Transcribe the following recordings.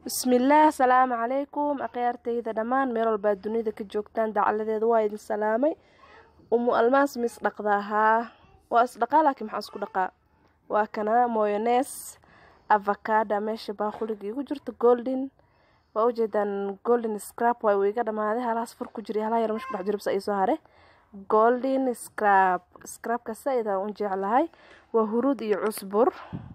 bismillaah asalaamu calaykum akhyaartayda dhammaan meel walbaad dunida ka joogtaan dacaladeeda waa idin salaamay umu almaas ma isdhaqdaa haa waa isdhaqaa laakiin maxaa isku dhaqaa waa kana moyones avocada meesha baaquliga igu jirto golden waa ujeedaan golden scrap waa uu iga dhamaaday halahaas fur ku jira halaha yar meesha kudhex jirabsa ay soo hare golden scrap scrapka saa-idaan u jeclahay waa huruud iyo cusbur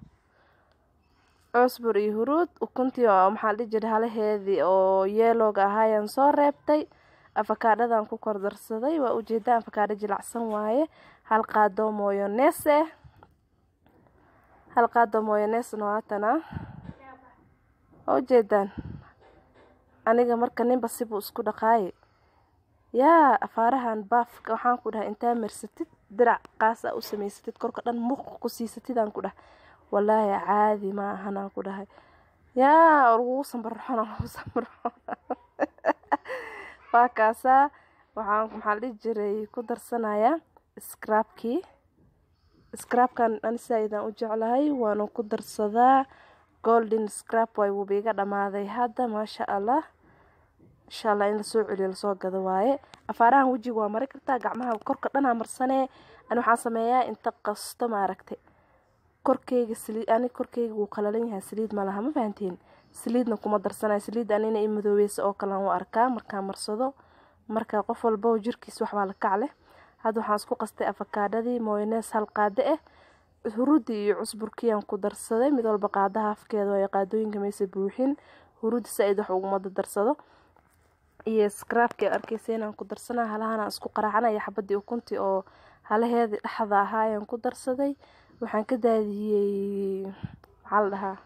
cusbur iyo huruud ukuntii oo maxaa dhihi jira halaheedii oo yeelooga ahaayaan soo reebtay afakaadhadan ku kordarsaday waa ujeedaan afakaadho jilacsan waaye hal qaado moyones eh hal qaado moyonesna waatana waa ujeedaan aniga marka ninba sibuu isku dhaqaaye yaa afaarahan baafka waxaan ku dhahay intaa marsatid dirac qaas a u samaysatid korka dhan muuq ku siisatidaan ku dhah walaahi caadi ma ahanaan ku dhahay yaa lagugu sambarxona lagu sambarxona waa kaasaa waxaan maxaa la dhihi jiray ku darsanayaa scrapkii scrapkan ani saa-idaan u jeclahay waana ku darsadaa golden scrap way wuuba iga dhamaaday hadda maasha allah insha allah in lasoo celiyo lasoo gado waaye afaarahan wejiga waa mari kartaa gacmaha korka dhanaa marsanee ani waxaan sameeyaa inta qasto maaragtay korkeyga saliid ani korkeyga wuu qalalan yahay saliid ma laha ma fahanteen saliidna kuma darsanayo saliid anina i madoobeysa oo kalean u arkaa markaa marsado marka qof walba jirkiis waxbaa la kac leh hadda waxaan isku qastay afakaadhadii moyones hal qaado ah huruudii iyo cusburkiiaan ku darsaday mid walba qaadaha afkeeda waayo qaadooyinka maysa buuxin huruudi saa-id wax uguma darsado iyo scrapki arkeysa inaan ku darsanaa halahana isku qaraacanaya xabadii ukuntii oo halaheedii dhexda ahaa ayaan ku darsaday waxaan ka daadiyey maxaa la dhahaa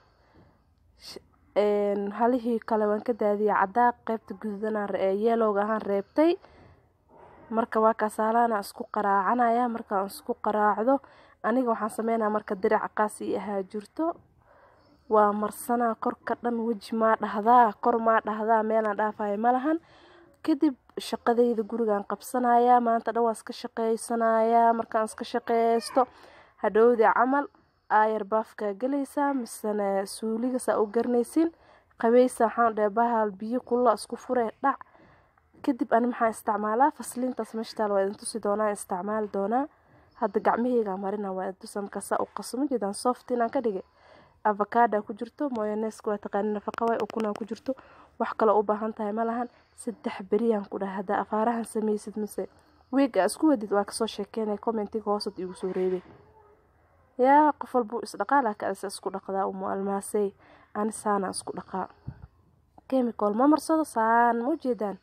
halihii kale waan ka daadiyey cadaaq qeybta guduudanaan yeelowga ahaan reebtay marka waa kaas halahana isku qaraacanaya markaan isku qaraacdo aniga waxaan sameynaya marka dirac qaas ii ahaa jirto waa marsanaa korka dhan weji maa dhahdaa kor maa dhahdaa meelaan dhaafayo malahan kadib shaqadayda gurigaan qabsanayaa maanta dhan waan iska shaqeysanayaa markaan iska shaqeysto hadhowdii camal aayar baafkaa gelaysaa misene suuliga saa u garanaysin qabeysa waxaan dhahe bahal biyo kulla isku fure dhac kadib ani maxaan isticmaalaa fasliintaas meeshtaal waa idin tusi doonaa isticmaali doonaa hadda gacmaheyga marina waa idin tusa markaa saa u qasmo jeedaan soft inaan ka dhigay avocada ku jirto moyoneska waa taqaani nafaqa way ukunaa ku jirto wax kaloo u baahan tahay ma lahan saddex beriyaan ku dhahay haddaa afaarahan sameysid mise wiig aa isku wadid waa kasoo sheekeynaya commentiga hoosad igu soo reebay yaa qof walbuu isdhaqaa laakiin adise isku dhaqdaa umu almaasey ani saana isku dhaqaa chemical ma marsado saan ma ujeedaan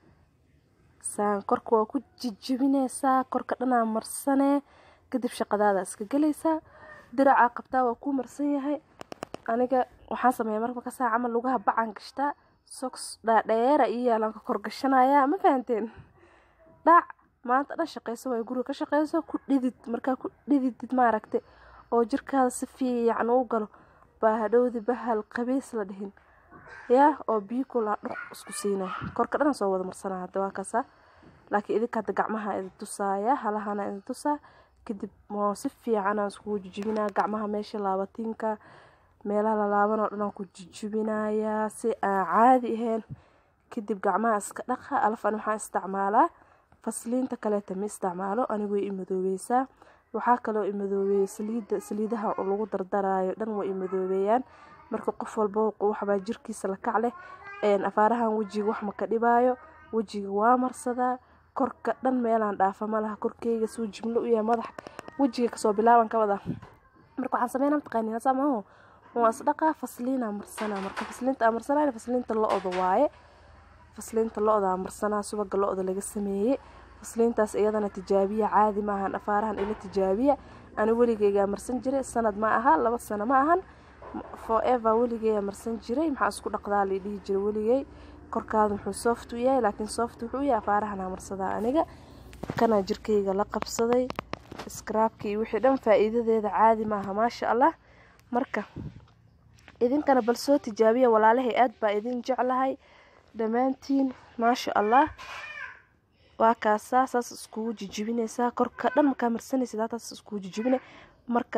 saan korka waa ku jijibineysaa korka dhanaa marsanee kadib shaqadaada iska gelaysaa diracaa qabtaa waa kuu marsan yahay aniga waxaan sameeya marka markasaa camal lugaha bacaan gashtaa soks dhaadheera iyo yaalaan ka korgashanayaa ma fahanteen dhac maanta dhan shaqeyso way guriga ka shaqeyso ku dhidid markaa ku dhididid maaragta oo jirkaada si fiican u galo baa hadhowdi bahal qabeys la dhihin yaa oo biyo kulaa dhuq isku siina korka dhan soo wada marsanaa hadda waa kaasa laakiin idinka hadda gacmaha idin tusaaya halahana idin tusaa kadib moo si fiicanaan iskugu jijibinaa gacmaha meesha laabatiinka meelaha lalaaban oo dhan aan ku jijibinayaa si aan caadi ahayn kadib gacmaha iska dhaqa alafan waxaan isticmaalaa fasliinta kaleeta ma isticmaalo anigu way imadoobeysaa waxaa kaloo imadoobeeya saliida saliidaha lagu dardaraayo dhan way imadoobeeyaan marka qof walba waxbaa jirkiisa la kac leh afaarahan wejiga wax maka dhibaayo wejiga waa marsadaa korka dhan meelaan dhaafa malaha korkeyga suu jimlo u yahay madax wejiga kasoo bilaaban ka wada marka waxaan sameynaa mataqaani hasaa maaho waa isdhaqaa fasliinaa marsanaa marka fasliinta aa marsanaa fasliinta lo-da waaye fasliinta lo-da marsanaa subaga lo-da laga sameeyey fasliintaas iyadana tijaabiya caadi ma ahan afaarahan ila tijaabiya ani weligeygaa marsan jiray sanad ma aha laba sano ma ahan forever weligeeyaa marsan jiray maxaa isku dhaqdaa la dhihi jiray weligey korkaada muxuu soft u yahay laakiin soft wuxuu yahay afaarahanaa marsadaa aniga kanaa jirkeyga la qabsaday scraabki iyo wixii dhan faa-iidadeeda caadi maaha maasha allah marka idinkana bal soo tijaabiya walaalahay aad baa idin jeclahay dhammaantiin maasha allah waa kaasaa saas iskugu jijibineysaa korka dhan markaa marsanaysid hataas iskugu jijibine marka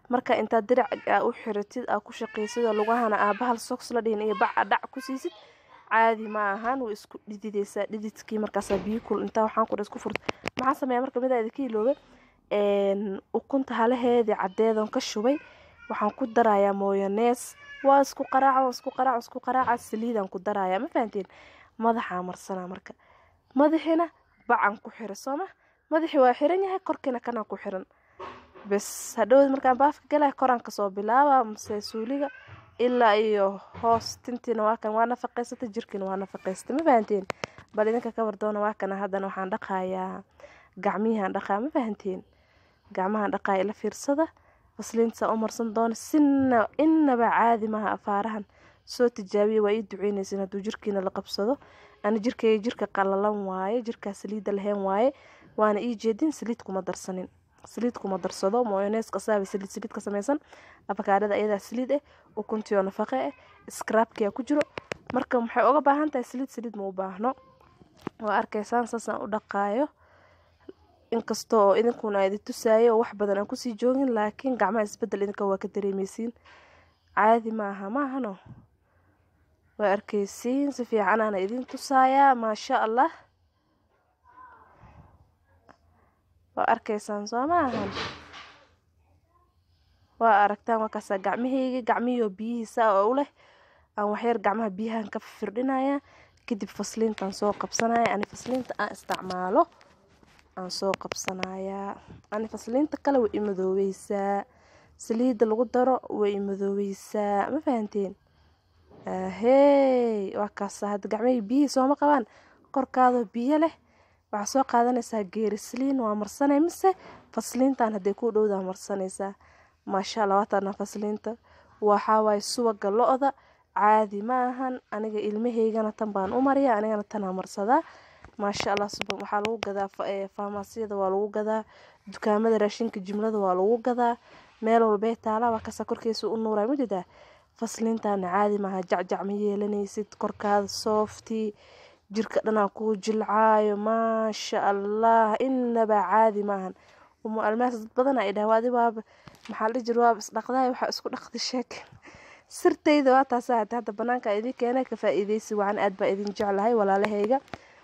marka intaad dirac aa u xiratid aa ku shaqaysid oo lugahana aa bahal soks la dhihin iyo bac aa dhac ku siisid caadi ma ahan way isku dhidideysaa dhididkii markaasaa biyo kul intaa waxaan kudha isku furta maxaa sameeya marka midaa idinka iloobe ukunta halaheedii caddeedoon ka shubay waxaan ku darayaa mooyanees waa isku qaraaca waa isku qaraaca isku qaraaca saliidaan ku darayaa ma fahanteen madaxaa marsanaa marka madaxiina bacan ku xira sooma madaxii waa xiran yahay korkiina kanaa ku xiran bes hadhowd markaan baafka galaya koraan kasoo bilaaba mase suuliga ilaa iyo hoos tintiina waa kan waa nafaqaysata jirkiina waa nafaqaysata ma fahanteen bal idinka ka wardoona waa kana haddana waxaan dhaqayaa gacmihiaan dhaqaa ma fahanteen gacmahaan dhaqaaya ila fiirsada fasliintasaa u marsan doona sina inaba caadi maha afaarahan soo tijaabiya waa ii duceynaysin hadduu jirkiina la qabsado ani jirkayga jirka qalalan waaye jirkaa saliidda lahayn waaye waana ii jeedin saliid kuma darsanin saliid kuma darsado moyoneeska asaaba saliid saliid ka samaysan afakaadhada ayadaa saliid ah ukuntiyo nafaqe ah skraabkiyaa ku jiro marka maxay uga baahan tahay saliid saliid ma u baahno waa arkaysaan saasaan u dhaqaayo inkasta oo idinkuna idin tusaayo oo wax badan aan kusii joogin laakiin gacmaha isbedel idinka waa ka dareemeysiin caadi maaha maahano waa arkeysiin si fiican aana idin tusaayaa maasha allah waa arkaysaan soo maahan waa aragtaan markaasaa gacmahayga gacmihio biyihiisa oo u leh aan waxyar gacmaha biyahan ka firdhinaya kadib fasliintaan soo qabsanaya ani fasliinta aan isticmaalo aan soo qabsanayaa ani fasliinta kale way imadoobeysaa saliidda lagu daro way imadoobeysaa ma fahanteen ahey waa kaasa hadda gacmahii biyihii sooma qabaan korkaadoo biyo leh waxaa soo qaadanaysaa geerisliin waa marsanay mise fasliintan hadday ku dhowdaa marsanaysaa maasha allah waataana fasliinta waxaa waaye subaga lo-da caadi ma ahan aniga ilmahaygana tan baan u mariya anigana tanaa marsadaa maasha allah subag waxaa lagu gadaa faamaasiyada waa lagu gadaa dukaamada raashinka jimlada waa lagu gadaa meel walbee taala waa kasa korkiisa u nuuraa majedaa fasliintaana caadi maaha jacjac ma yeelanaysid korkaada sooftii jirka dhanaa kuu jilcaayo maasha allah inaba caadi maahan umu almaas dad badan ay dhaha adi waaba maxaa la jir waaba isdhaqdaay waxaa isku dhaqdi sheek sirtayda waa taasa hada hadda banaanka idin keenay ka faa-iideysi wacan aad baa idin jeclahay walaalahayga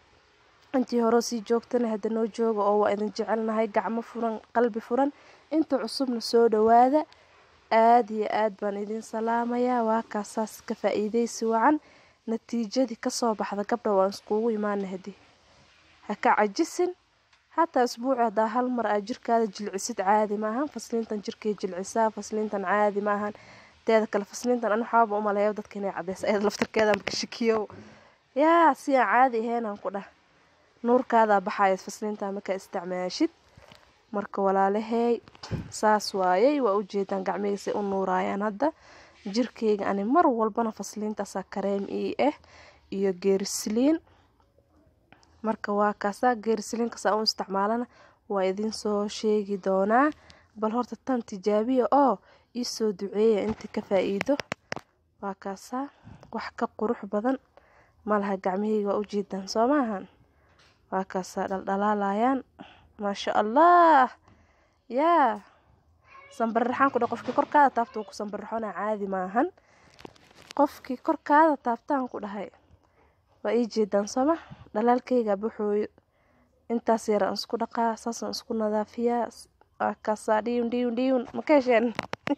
intii hore sii joogtana hadda noo jooga oo waa idin jecelnahay gacmo furan qalbi furan inta cusubna soo dhawaada aad iyo aad baan idin salaamayaa waa kaasaas ka faa-iideysi wacan natiijadii kasoo baxda gabdha waan iskugu imaana hadi ha ka cajisin hataa isbuuci hadaa hal mar aa jirkaada jilcisid caadi maahan fasliintan jirkay jilcisaa fasliintan caadi maahan teeda kale fasliintan an waxaaba umaleeya dadka inay cadeysa ayada laftarkeeda maka shakiyo yaa si aan caadi ahaynaan ku dhah nuurkaadaa baxaya fasliinta markaa isticmaashid marka walaalahey saas waayey waa ujeedaan gacmihiisay u nuuraayaan hadda jirkeyga ani mar walbana fasliintaasaa kareem ii ah iyo geerisliin marka waa kaasaa geerisliinkasaa u isticmaalana waa idinsoo sheegi doonaa bal horta tan tijaabiya oo iisoo duceeya inta ka faa-iido waa kaasaa wax ka qurux badan malaha gacmiheyga waa ujeedaan soo maahan waa kaasaa dhaldhalaalayaan maasha allah yaa sanbarraxaan ku dha qofkii korkaada taabta uu ku sanbarraxona caadi maahan qofkii korkaada taabtaan ku dhahay waa ii jeedaan sooma dhalaalkayga buxooyo intaas yaraan isku dhaqaa saasaan isku nadaafiyaa waa kaasaa dhiyun dhiyun dhiyun maka hesheen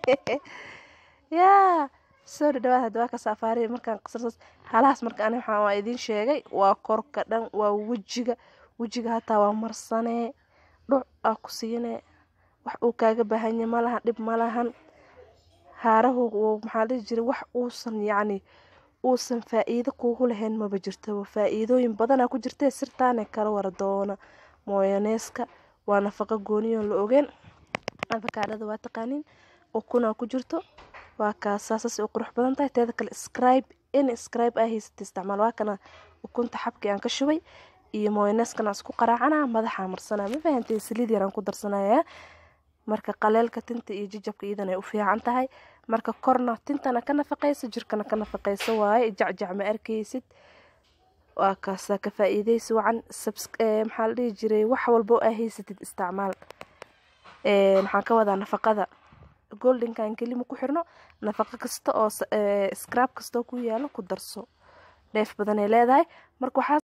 yaa soo dhadhawaad hadda waa kaas afaariya markaan qasarsaas halahaas marka ani waxaan waa idiin sheegay waa korka dhan waa wejiga wejiga hataa waa marsanee dhuc aa ku siinee wax uu kaaga baahanya malahan dhib malahan haarahu maxaa dhihi jiray wax uusan yacni uusan faa-iido kuugu lahayn maba jirtaba faa-iidooyin badanaa ku jirtee sirtaane kala wara doona mooyaneeska waa nafaqo gooniyoon la ogeen afakaadhada waa taqaaniin ukunaa ku jirto waa kaasaasas u qurux badan tahay teeda kale scribe in scribe aa haysata isticmaal waa kana ukunta xabkii aan ka shubay iyo mooyaneeskana isku qaraacana madaxa marsanaa ma fahantay saliid yaraan ku darsanayaa marka qaleelka tinta iyo jijabka iyadan ay u fiican tahay marka korna tintana ka nafaqaysa jirkana ka nafaqaysa waaye jacjac ma arkaysid waa kaasaa ka faa-iideysi wacan maxaa la dhihi jiray wax walbo aa haysatid isticmaal maxaan ka wadaa nafaqada goldenkan kelima ku xirno nafaqo kasta oo scrab kastoo ku yaalo ku darso dheef badanay leedahay marka waxaa